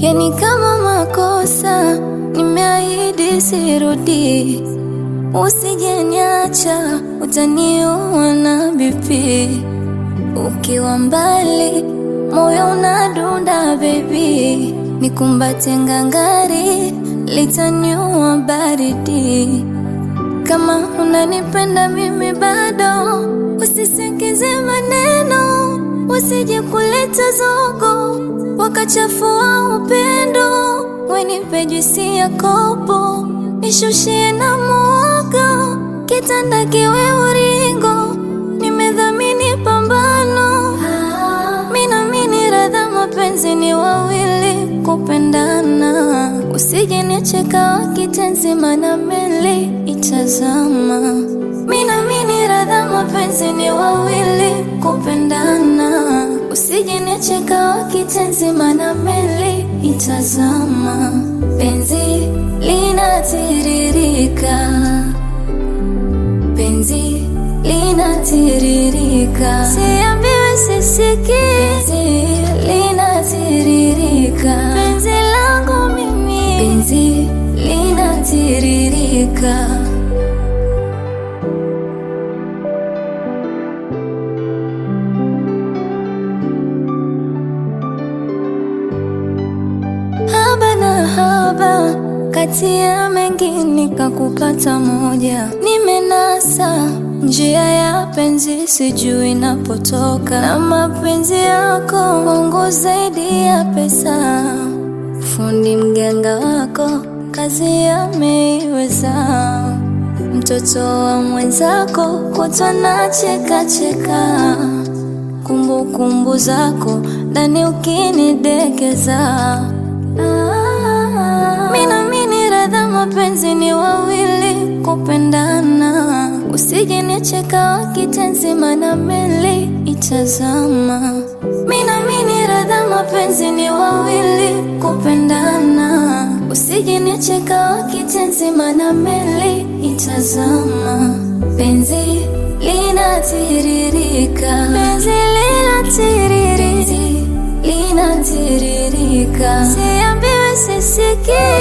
yani kama makosa nimeahidi sirudi, usijeniacha utaniua na bipi. Ukiwa mbali moyo unadunda baby, nikumbate ngangari litaniua baridi. Kama unanipenda mimi bado, usisikize maneno, usije kuleta zogo wakachafua upendo. Wenipe juisi ya kopo, nishushie na muogo, kitanda kiwe uringo, nimedhamini pambano. Minamini radha, mapenzi ni wawili kupendana, usije nicheka wakitenzi, mana meli itazama. Minamini radha, mapenzi ni wawili kupendana, usije nicheka wakitenzi, mana meli itazama. Penzi linatiririka, penzi linatiririka, siambiwe sisiki, penzi linatiririka, penzi langu mimi, penzi linatiririka. haba na haba, kati ya mengi nikakupata moja. Nimenasa njia ya penzi, sijui napotoka, na mapenzi yako wangu zaidi ya pesa. Fundi mganga wako kazi ameiweza, mtoto wa mwenzako kutwa na cheka cheka kumbukumbu zako ndani ukinidekeza. Ah, Minamini radha, mapenzi ni wawili kupendana, usije nicheka wakitenzi, mana meli itazama. Minamini radha, mapenzi ni wawili kupendana, usije nicheka wakitenzi, mana meli itazama. Penzi linatiririka, penzi linatiririka, linatiririka, siambiwe sisiki,